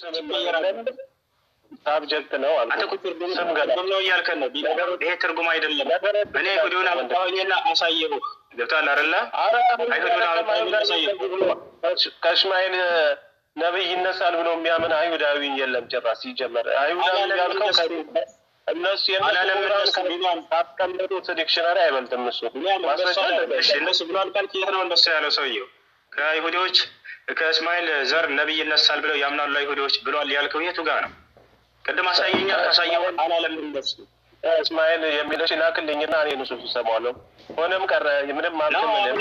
ሳብጀክት ነው አልኩህ። አንተ እኮ ትርጉም ስም ገና ትርጉም ነው እያልከን ነው። ይሄ ትርጉም አይደለም። እኔ አይሁዱን አመጣሁኝና አሳየሁ። ገብቶሃል አይደለ? አይሁዱን አመጣሁኝና አሳየሁ። ከእስማኤል ነቢይ ይነሳል ብሎ የሚያምን አይሁዳዊ የለም ጭራሽ። ሲጀመር አይሁዳዊ ያልከው እነሱ ካስቀመጡት ዲክሽነሪ አይበልጥም። እሱ ማስረጃ እሺ፣ እነሱ ብሏል ካልክ የት ነው እንደሱ ያለው ሰውየው? ከአይሁዶች ከእስማኤል ዘር ነቢይ ይነሳል ብለው ያምናሉ አይሁዶች ብሏል ያልከው የቱ ጋር ነው? ቅድም አሳየኛ ካሳየው አላለም እንደሱ እስማኤል የሚለው ሲላክልኝና እኔ ንሱ ሰማለሁ። ሆነም ቀረ ምንም አልትምልም።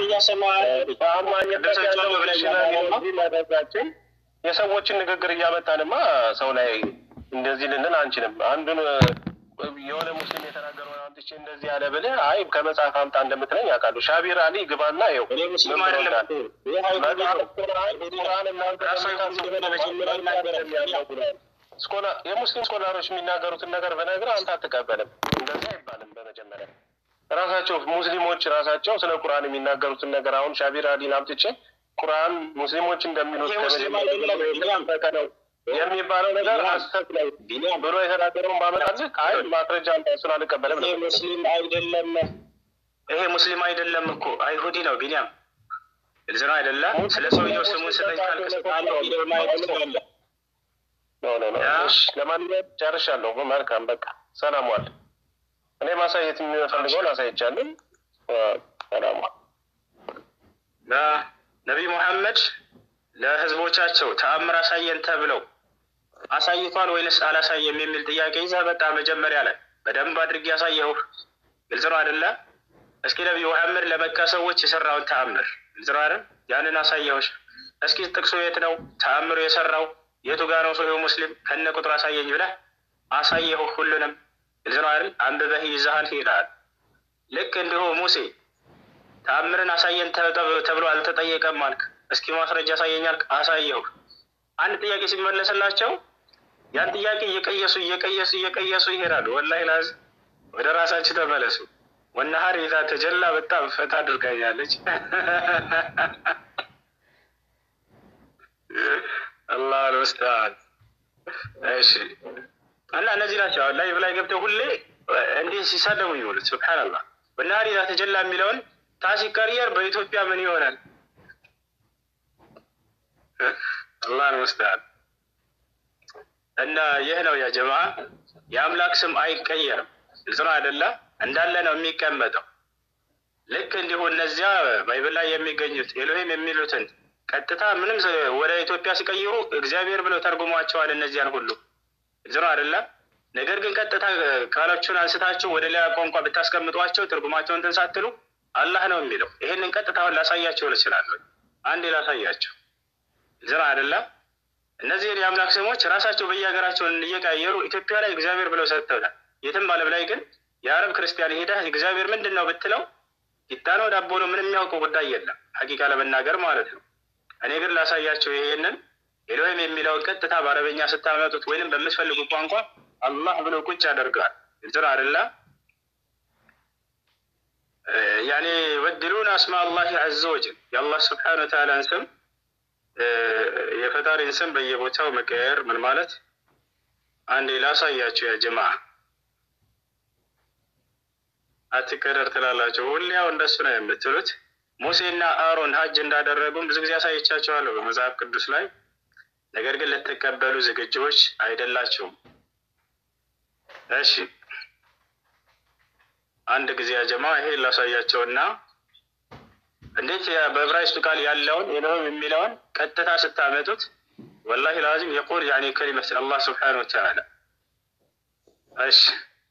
በአማኝነታችን የሰዎችን ንግግር እያመጣንማ ሰው ላይ እንደዚህ ልንል አንችልም። አንዱን የሆነ ሙስሊም የተናገረውን አምጥቼ እንደዚህ ያለ ብልህ አይ ከመጽሐፍ አምጣ እንደምትለኝ ያውቃሉ። ሻቢር አሊ ግባና ይኸው እኔ ሙስሊም አይደለም የሙስሊም ስኮላሮች የሚናገሩትን ነገር በነገር አንተ አትቀበልም። እንደዚህ አይባልም። በመጀመሪያ ራሳቸው ሙስሊሞች ራሳቸው ስለ ቁርአን የሚናገሩትን ነገር አሁን ሻቢር አሊን አምጥቼ ቁርአን ሙስሊሞች እንደሚሉት ነው የሚባለው ነገር ሀሰት ላይ ብሎ የተናገረውን ባመጣልህ አይ ማስረጃ አንተ እሱን አልቀበልም ነው። ሙስሊም አይደለም። ይሄ ሙስሊም አይደለም እኮ አይሁዲ ነው። ቢኒያም ግልጽ ነው አይደለ? ስለ ሰውየው ስሙን ስጠኝ ካልክ ለማንኛውም ጨርሻለሁ። መልካም በቃ ሰላም ዋል። እኔ ማሳየት የሚፈልገውን አሳይቻለሁ። ሰላም ዋል። ነቢይ ሙሐመድ ለህዝቦቻቸው ተአምር አሳየን ተብለው አሳይቷል ወይንስ አላሳየም የሚል ጥያቄ ይዘህ በቃ መጀመሪያ ላይ በደንብ አድርጌ ያሳየሁ። ግልጽ ነው አይደለ? እስኪ ነቢይ ሙሐመድ ለመካ ሰዎች የሰራውን ተአምር ግልጽ ነው አይደል? ያንን አሳየሁሽ። እስኪ ጥቅሱ የት ነው ተአምሩ የሰራው የቱ ጋር ነው? ሰው ሙስሊም ከነ ቁጥር አሳየኝ ብለህ አሳየሁ። ሁሉንም ግልጽ ነው አይደል? አንብበህ ይዘሃል ሄዳል። ልክ እንዲሁ ሙሴ ተአምርን አሳየን ተብሎ አልተጠየቀም አልክ። እስኪ ማስረጃ አሳየኝ አልክ፣ አሳየሁ። አንድ ጥያቄ ሲመለስላቸው ያን ጥያቄ እየቀየሱ እየቀየሱ እየቀየሱ ይሄዳሉ። ወላሂ ላዝ ወደ ራሳችሁ ተመለሱ። ወነሀር ይዛ ተጀላ በጣም ፈታ አድርጋኛለች። አላህ ልወስዳል። እሺ እና እነዚህ ናቸው አሁን ላይቭ ላይ ገብተው ሁሌ እንዲህ ሲሳደቡ ይውሉት። ሱብሓነላህ ወነሀር ይዛ ተጀላ የሚለውን ታሲቀየር በኢትዮጵያ ምን ይሆናል? አላህ ልወስዳል። እና ይህ ነው ያ ጀማ የአምላክ ስም አይቀየርም። ግልጽ ነው አይደለ? እንዳለ ነው የሚቀመጠው። ልክ እንዲሁ እነዚያ ባይብል ላይ የሚገኙት ኤሎሂም የሚሉትን ቀጥታ ምንም ወደ ኢትዮጵያ ሲቀይሩ እግዚአብሔር ብለው ተርጉሟቸዋል። እነዚያን ሁሉ ግልጽ ነው አይደለ? ነገር ግን ቀጥታ ቃሎቹን አንስታችሁ ወደ ሌላ ቋንቋ ብታስቀምጧቸው ትርጉማቸውን እንትን ሳትሉ አላህ ነው የሚለው። ይህንን ቀጥታውን ላሳያቸው እችላለሁ። አንዴ ላሳያቸው። ግልጽ ነው አይደለ? እነዚህን የአምላክ ስሞች ራሳቸው በየሀገራቸውን እየቀያየሩ ኢትዮጵያ ላይ እግዚአብሔር ብለው ሰጥተውታል። የትም ዓለም ላይ ግን የአረብ ክርስቲያን ሄደህ እግዚአብሔር ምንድን ነው ብትለው ቂጣ ነው ዳቦ ነው ምን የሚያውቀው ጉዳይ የለም፣ ሀቂቃ ለመናገር ማለት ነው። እኔ ግን ላሳያቸው ይሄንን ኤሎሂም የሚለውን ቀጥታ በአረበኛ ስታመጡት ወይንም በምትፈልጉ ቋንቋ አላህ ብሎ ቁጭ ያደርገዋል። ግልጽ ነው አይደለ? ያኔ ወድሉን አስማ አላህ ዐዘ ወጀል የአላህ ስብሓነ ወተዓላን ስም የፈጣሪን ስም በየቦታው መቀየር ምን ማለት? አንዴ ላሳያችሁ። ያ ጀማ አትቀደር ትላላችሁ። ሁሌ ያው እንደሱ ነው የምትሉት። ሙሴና አሮን ሀጅ እንዳደረጉም ብዙ ጊዜ አሳይቻችኋለሁ በመጽሐፍ ቅዱስ ላይ። ነገር ግን ልትቀበሉ ዝግጆች አይደላችሁም። እሺ አንድ ጊዜ ያ ጀማ ይሄ ላሳያቸውና እንዴት በዕብራይስጡ ቃል ያለውን ኤሎሂም የሚለውን ቀጥታ ስታመጡት ወላሂ ላዚም የቁል ያኔ ከሊመት አላህ ስብሓነሁ ወተዓላ። እሺ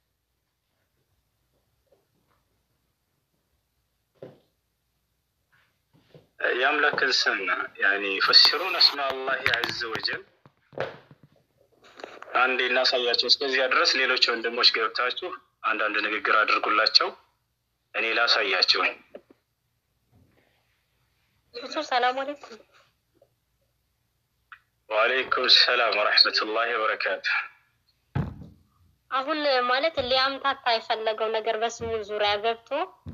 የአምላክን ስም ያኔ ፈሲሩን አስማ አላህ ዐዘ ወጀል አንዴ እናሳያቸው። እስከዚያ ድረስ ሌሎች ወንድሞች ገብታችሁ አንዳንድ ንግግር አድርጉላቸው። እኔ ላሳያቸው። ሰላም አለይኩም። ወአለይኩም ሰላም ወረሕመቱላሂ ወበረካቱ። አሁን ማለት ሊያምታታ የፈለገው ነገር በስሙ ዙሪያ ገብቶ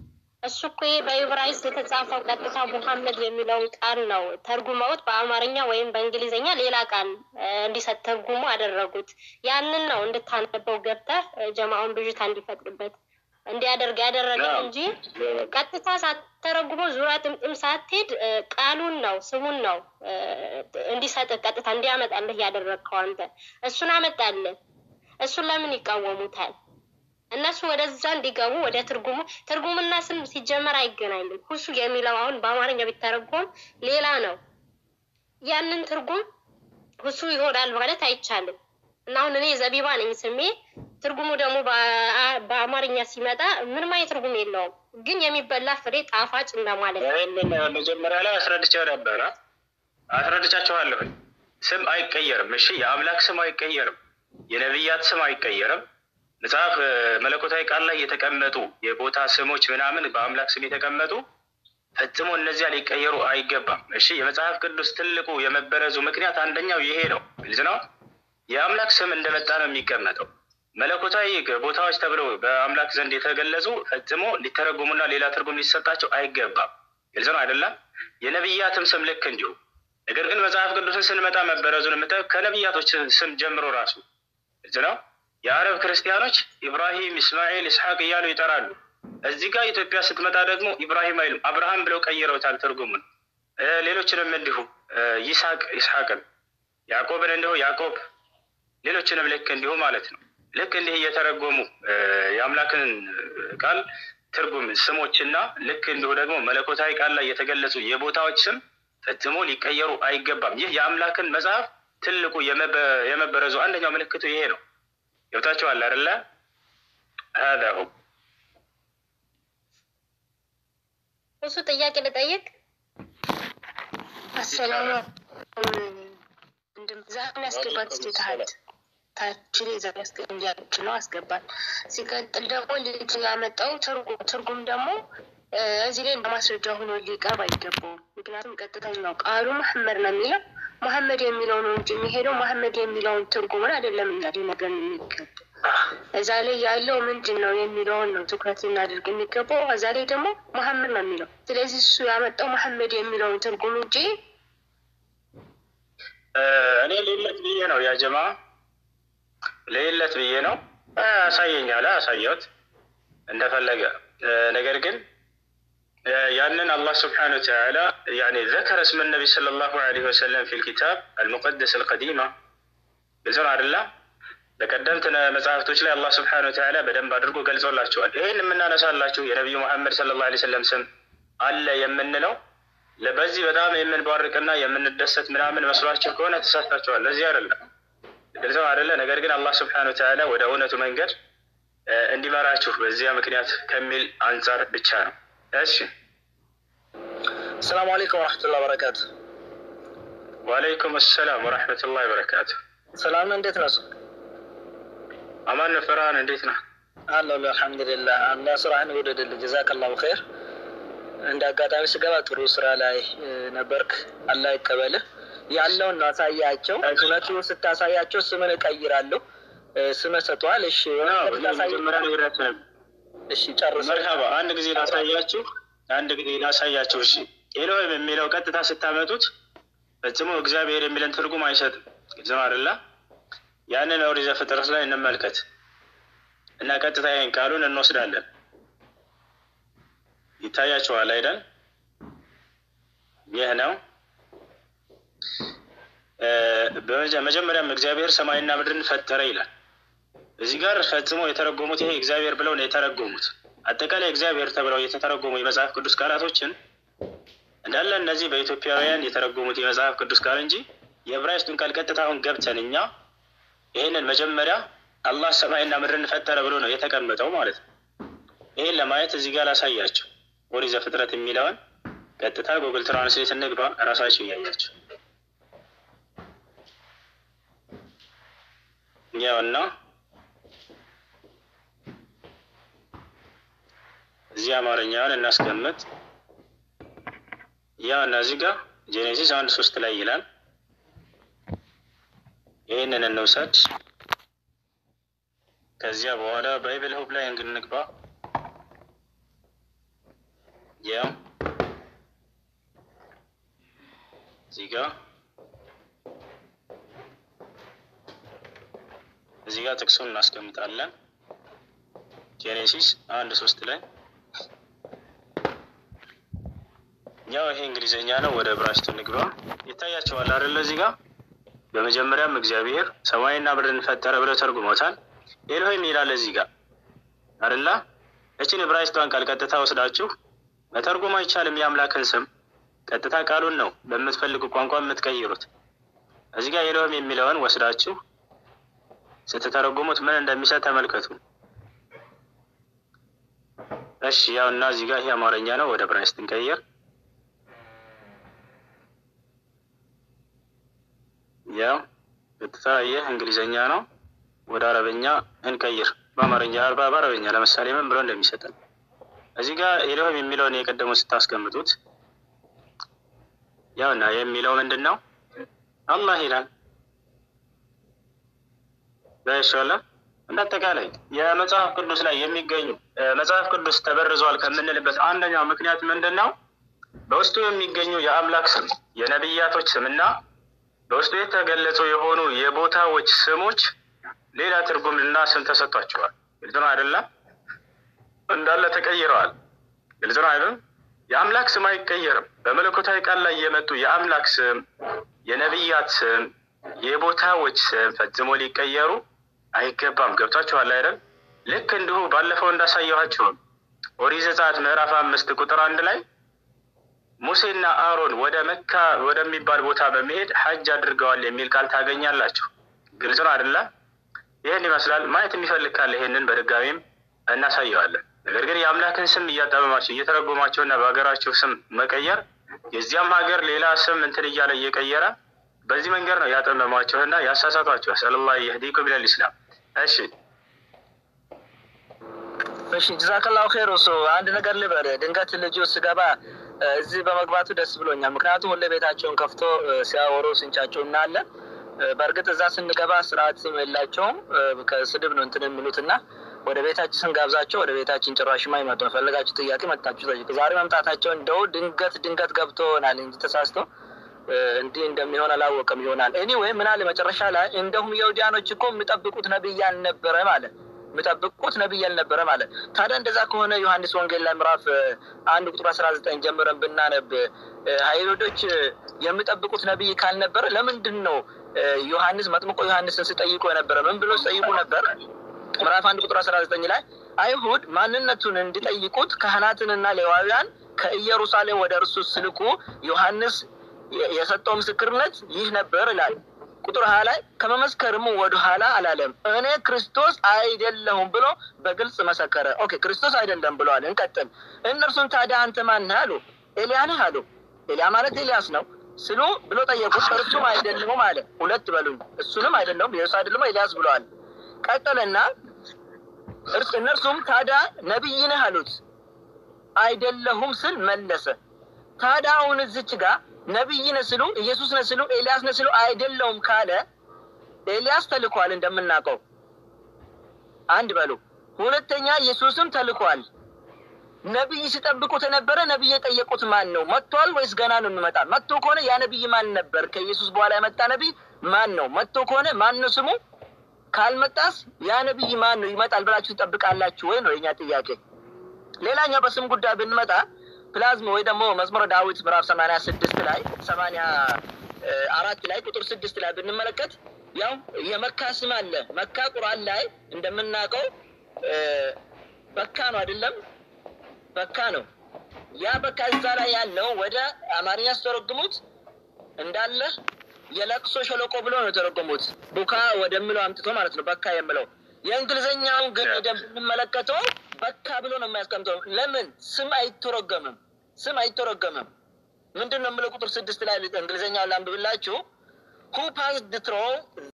እሱ እኮ ይሄ በዕብራይስጥ የተጻፈው ቀጥታ ሙሐመድ የሚለውን ቃል ነው ተርጉመውት በአማርኛ ወይም በእንግሊዝኛ ሌላ ቃል እ፣ እንዲሰጥ ተርጉሞ አደረጉት። ያንን ነው እንድታነበው ገብተህ እ፣ ጀማውን ብዥታ እንዲፈጥርበት እንዲያደርግ ያደረገ አዎ። እንጂ ቀጥታ ሳትተረጉመው ዙሪያ ጥምጥም ሳትሄድ እ፣ ቃሉን ነው ስሙን ነው እ፣ እንዲሰጥህ ቀጥታ እንዲያመጣልህ ያደረግከው አንተ። እሱን አመጣልህ። እሱን ለምን ይቃወሙታል? እነሱ ወደዛ እንዲገቡ ወደ ትርጉሙ ትርጉምና ስም ሲጀመር አይገናኝም። ሁሱ የሚለው አሁን በአማርኛ ቢተረጎም ሌላ ነው። ያንን ትርጉም ሁሱ ይሆናል ማለት አይቻልም። እና አሁን እኔ ዘቢባ ነኝ ስሜ፣ ትርጉሙ ደግሞ በአ- በአማርኛ ሲመጣ ምንም አይነት ትርጉም የለውም፣ ግን የሚበላ ፍሬ ጣፋጭ እንደማለት ነው። ይህንን መጀመሪያ ላይ አስረድቼው ነበረ፣ አስረድቻቸዋለሁ። ስም አይቀየርም። እሺ፣ የአምላክ ስም አይቀየርም። የነቢያት ስም አይቀየርም። መጽሐፍ እ፣ መለኮታዊ ቃል ላይ የተቀመጡ የቦታ ስሞች ምናምን በአምላክ ስም የተቀመጡ ፈጽሞ እነዚያ ሊቀየሩ አይገባም። እሺ፣ የመጽሐፍ ቅዱስ ትልቁ የመበረዙ ምክንያት አንደኛው ይሄ ነው። ግልጽ ነው። የአምላክ ስም እንደመጣ ነው የሚቀመጠው። መለኮታዊ ቦታዎች ተብለው በአምላክ ዘንድ የተገለጹ ፈጽሞ ሊተረጉሙና ሌላ ትርጉም ሊሰጣቸው አይገባም። ግልጽ ነው አይደለም? የነቢያትም ስም ልክ እንዲሁ። ነገር ግን መጽሐፍ ቅዱስን ስንመጣ መበረዙን የምታየው ከነቢያቶች ስም ጀምሮ ራሱ ግልጽ ነው። የአረብ ክርስቲያኖች ኢብራሂም፣ እስማኤል፣ ኢስሐቅ እያሉ ይጠራሉ። እዚህ ጋር ኢትዮጵያ ስትመጣ ደግሞ ኢብራሂም አይሉም አብርሃም ብለው ቀይረውታል ትርጉሙን። እ፣ ሌሎችንም እንዲሁ እ፣ ይስሐቅ ይስሐቅን፣ ያዕቆብን እንዲሁ ያዕቆብ ሌሎችንም ልክ እንዲሁ ማለት ነው። ልክ እንዲህ እየተረጎሙ እ፣ የአምላክን ቃል ትርጉም ስሞችና ልክ እንዲሁ ደግሞ መለኮታዊ ቃል ላይ የተገለጹ የቦታዎች ስም ፈጽሞ ሊቀየሩ አይገባም። ይህ የአምላክን መጽሐፍ ትልቁ የመበ- የመበረዙ አንደኛው ምልክቱ ይሄ ነው። ገብታችኋል አይደለ? ሀዛ ሁ ሁሱ ጥያቄ ልጠይቅ። አሰላሙ ዛሬ ያስገባት ስቴትሀት ታችን የዛሬ እንዲያች ነው አስገባል። ሲቀጥል ደግሞ ልጅ ያመጣው ትርጉም ትርጉም ደግሞ እ፣ እዚህ ላይ እንደ ማስረጃ ሆኖ ሊቀርብ አይገባውም። ምክንያቱም ቀጥተኛው ቃሉ መሐመድ ነው የሚለው መሐመድ የሚለው ነው እንጂ የሚሄደው መሐመድ የሚለውን ትርጉምን አይደለም እኛ ሊነገር የሚገባው እዛ ላይ ያለው ምንድን ነው የሚለውን ነው ትኩረት ልናደርግ የሚገባው። እዛ ላይ ደግሞ መሐመድ ነው የሚለው ስለዚህ እሱ ያመጣው መሐመድ የሚለውን ትርጉም እንጂ እ፣ እኔ ሌለት ብዬ ነው ያ ጀማ ሌለት ብዬ ነው እ፣ አሳየኛለ አሳየሁት እንደፈለገ እ፣ ነገር ግን እ፣ ያንን አላህ ስብሓነሁ ወተዓላ ያኔ ዘከረ እስመ ነቢ ሰለላሁ ዐለይሂ ወሰለም ፊል ኪታብ አልሙቀደስ አልቀዲማ ግልጽ ነው አይደለ? በቀደምት ነ- መጽሐፍቶች ላይ አላህ ስብሓነሁ ወተዓላ በደንብ አድርጎ ገልጾላቸዋል። ይህን የምናነሳላችሁ የነቢዩ መሐመድ ሰለላሁ ዐለይሂ ወሰለም ስም አለ የምንለው ለ- በዚህ በጣም የምንባርቅና የምንደሰት ምናምን መስሏችሁ ከሆነ ተሳስታችኋል። ለዚህ አይደለም፣ ግልጽ ነው አይደለ? ነገር ግን አላህ ስብሓነሁ ወተዓላ ወደ እውነቱ መንገድ እ፣ እንዲመራችሁ በዚያ ምክንያት ከሚል አንጻር ብቻ ነው። እሺ፣ ሰላሙ አለይኩም ወረሕመቱላሂ ወበረካቱ። ወአለይኩም ሰላም ወረሕመቱላሂ ወበረካቱ። ሰላም ነው፣ እንዴት ነው? አማን ፍርሃን እንዴት ነህ? አለሁ አልሐምዱሊላህ። አላህ ስራህን ይውደድልህ። ጀዛከላሁ ኸይር። እንደ አጋጣሚ ስገባ ጥሩ ስራ ላይ እ፣ ነበርክ። አላህ ይቀበልህ። ያለውን ነው አሳያቸው። እውነቱ ስታሳያቸው ስምን እቀይራለሁ እ፣ ስምህ ሰጥቷል። እሺ አዎ፣ እውነት ይህ ስታሳይ- መጀመሪያ ነግሬያችሁ ነበር። እሺ ጨርሰ መርሃባ አንድ ጊዜ ላሳያችሁ፣ አንድ ጊዜ ላሳያችሁ። እሺ ኤሎሄም የሚለው ቀጥታ ስታመጡት ፈጽሞ እግዚአብሔር የሚለን ትርጉም አይሰጥም። ግልጽ ነው አይደለ? ያንን ኦሪት ዘፍጥረት ላይ እንመልከት እና ቀጥታ ይህን ቃሉን እንወስዳለን። ይታያችኋል አይደል? ይህ ነው እ፣ በመጀ- መጀመሪያም እግዚአብሔር ሰማይና ምድርን ፈጠረ ይላል። እዚህ ጋር ፈጽሞ የተረጎሙት ይሄ እግዚአብሔር ብለው ነው የተረጎሙት። አጠቃላይ እግዚአብሔር ተብለው የተተረጎሙ የመጽሐፍ ቅዱስ ቃላቶችን እንዳለ እነዚህ በኢትዮጵያውያን የተረጎሙት የመጽሐፍ ቅዱስ ቃል እንጂ የዕብራይስጡን ቃል ቀጥታ አሁን ገብተን እኛ ይህንን መጀመሪያ አላህ ሰማይና ምድርን ፈጠረ ብሎ ነው የተቀመጠው ማለት ነው። ይህን ለማየት እዚህ ጋር ላሳያቸው። ኦሪት ዘፍጥረት የሚለውን ቀጥታ ጉግል ትራንስሌት እንግባ፣ እራሳቸው እያያቸው ያውና እዚህ አማርኛውን እናስቀምጥ። ያው እና እዚህ ጋር ጄኔሲስ አንድ ሶስት ላይ ይላል። ይህንን እንውሰድ። ከዚያ በኋላ ባይብል ሁብ ላይ እንግንግባ። ያው እዚህ ጋር እዚህ ጋር ጥቅሱን እናስቀምጣለን። ጄኔሲስ አንድ ሶስት ላይ ያው ይሄ እንግሊዘኛ ነው። ወደ ዕብራይስጡ ንግባ። ይታያቸዋል አይደለ? እዚህ ጋር በመጀመሪያም እግዚአብሔር ሰማይና ምድርን ፈጠረ ብለው ተርጉሞታል። ኤሎሄም ይላል እዚህ ጋር አይደለ? እችን ዕብራይስጧን ቃል ቀጥታ ወስዳችሁ መተርጎም አይቻልም። የአምላክን ስም ቀጥታ ቃሉን ነው በምትፈልጉ ቋንቋ የምትቀይሩት። እዚህ ጋር ኤሎሄም የሚለውን ወስዳችሁ ስትተረጉሙት ምን እንደሚሰጥ ተመልከቱ። እሺ ያው እና እዚህ ጋር ይሄ አማርኛ ነው። ወደ ዕብራይስጥ እንቀይር። ያው ቀጥታ ይህ እንግሊዘኛ ነው። ወደ አረበኛ እንቀይር። በአማርኛ አርባ በአረበኛ ለምሳሌ ምን ብሎ እንደሚሰጠን እዚህ ጋር ኤሎሄም የሚለውን የቀደሙ ስታስቀምጡት ያውና የሚለው ምንድን ነው? አላህ ይላል። በሻላ እንደ አጠቃላይ የመጽሐፍ ቅዱስ ላይ የሚገኙ መጽሐፍ ቅዱስ ተበርዟል ከምንልበት አንደኛው ምክንያት ምንድን ነው? በውስጡ የሚገኙ የአምላክ ስም የነቢያቶች ስምና በውስጡ የተገለጹ የሆኑ የቦታዎች ስሞች ሌላ ትርጉምና ስም ተሰጥቷቸዋል። ግልጽ ነው አይደለም? እንዳለ ተቀይረዋል። ግልጽ ነው አይደለም? የአምላክ ስም አይቀየርም። በመለኮታዊ ቃል ላይ የመጡ የአምላክ ስም፣ የነቢያት ስም፣ የቦታዎች ስም ፈጽሞ ሊቀየሩ አይገባም። ገብቷችኋል አይደል? ልክ እንዲሁ ባለፈው እንዳሳየኋቸው ኦሪት ዘጸአት ምዕራፍ አምስት ቁጥር አንድ ላይ ሙሴና አሮን ወደ መካ ወደሚባል ቦታ በመሄድ ሐጅ አድርገዋል የሚል ቃል ታገኛላችሁ። ግልጽ ነው አይደለ? ይህን ይመስላል። ማየት የሚፈልግ ካለ ይሄንን በድጋሚም እናሳየዋለን። ነገር ግን የአምላክን ስም እያጠመማቸው እየተረጎማቸው እና በሀገራቸው ስም መቀየር የዚያም ሀገር ሌላ ስም እንትን እያለ እየቀየረ በዚህ መንገድ ነው ያጠመሟቸው እና ያሳሳቷቸው። ሰለላ የህዲኩም ኢለል ኢስላም። እሺ እሺ ጀዛከላሁ ኸይር። እሱ አንድ ነገር ልበል። ድንገት ልጁ ስገባ እዚህ በመግባቱ ደስ ብሎኛል። ምክንያቱም ሁሌ ቤታቸውን ከፍቶ ሲያወሩ ስንቻቸው እናያለን። በእርግጥ እዛ ስንገባ ስርዓትም የላቸውም ከስድብ ነው እንትን የሚሉት እና ወደ ቤታችን ስንጋብዛቸው ወደ ቤታችን ጭራሽም አይመጡም። ፈለጋችሁ ጥያቄ መጣችሁ ጠይቁ። ዛሬ መምጣታቸው እንደው ድንገት ድንገት ገብቶ ይሆናል እንጂ ተሳስቶ እንዲህ እንደሚሆን አላወቅም ይሆናል። እኔ ወይ ምን አለ መጨረሻ ላይ እንደውም የውዲያኖች እኮ የሚጠብቁት ነብይ አልነበረ ማለት የሚጠብቁት ነብይ አልነበረ ማለት። ታዲያ እንደዛ ከሆነ ዮሐንስ ወንጌል ላይ ምዕራፍ አንድ ቁጥር አስራ ዘጠኝ ጀምረን ብናነብ አይሁዶች የሚጠብቁት ነብይ ካልነበረ ለምንድን ነው ዮሐንስ መጥምቆ ዮሐንስን ሲጠይቁ የነበረ? ምን ብሎ ሲጠይቁ ነበር? ምዕራፍ አንድ ቁጥር አስራ ዘጠኝ ላይ አይሁድ ማንነቱን እንዲጠይቁት ካህናትንና ሌዋውያን ከኢየሩሳሌም ወደ እርሱ ስልኩ ዮሐንስ የሰጠው ምስክርነት ይህ ነበር ይላል። ቁጥር ሀያ ላይ ከመመስከርም ወደ ኋላ አላለም። እኔ ክርስቶስ አይደለሁም ብሎ በግልጽ መሰከረ። ኦኬ ክርስቶስ አይደለም ብለዋል። እንቀጥል። እነርሱን ታዲያ አንተ ማን ነህ አሉ። ኤልያ ነህ አሉ። ኤልያ ማለት ኤልያስ ነው ስሉ ብሎ ጠየቁት። እርሱም አይደለሁም አለ። ሁለት በሉኝ። እሱንም አይደለሁም ኢየሱስ አይደለም ኤልያስ ብለዋል። ቀጠለና እነርሱም ታዲያ ነቢይ ነህ አሉት። አይደለሁም ስል መለሰ። ታዲያ አሁን እዚች ጋር ነቢይ ነህ ስሉ ኢየሱስ ነህ ስሉ ኤልያስ ነህ ስሉ አይደለሁም ካለ ኤልያስ ተልኳል እንደምናውቀው አንድ በሉ። ሁለተኛ ኢየሱስም ተልኳል። ነቢይ ሲጠብቁት የነበረ ነቢይ የጠየቁት ማን ነው? መጥቷል ወይስ ገና ነው የሚመጣ? መጥቶ ከሆነ ያ ነቢይ ማን ነበር? ከኢየሱስ በኋላ የመጣ ነቢይ ማን ነው? መጥቶ ከሆነ ማን ነው ስሙ? ካልመጣስ ያ ነቢይ ማን ነው? ይመጣል ብላችሁ ትጠብቃላችሁ ወይ ነው የኛ ጥያቄ። ሌላኛው በስም ጉዳይ ብንመጣ ፕላዝም ወይ ደግሞ መዝሙረ ዳዊት ምዕራፍ ሰማንያ ስድስት ላይ ሰማንያ አራት ላይ ቁጥር ስድስት ላይ ብንመለከት ያው የመካ ስም አለ። መካ ቁርአን ላይ እንደምናውቀው በካ ነው አይደለም? በካ ነው። ያ በካ እዛ ላይ ያለው ወደ አማርኛ ስተረጉሙት እንዳለ የለቅሶ ሸለቆ ብሎ ነው የተረጎሙት። ቡካ ወደሚለው አምጥቶ ማለት ነው በካ የምለው። የእንግሊዝኛውን ግን ሄደን ብንመለከተው በካ ብሎ ነው የሚያስቀምጠው። ለምን ስም አይተረገምም? ስም አይተረገምም። ምንድን ነው የምለው? ቁጥር ስድስት ላይ እንግሊዝኛውን ላንብብላችሁ። ሁ ፓስ ድ ትሮን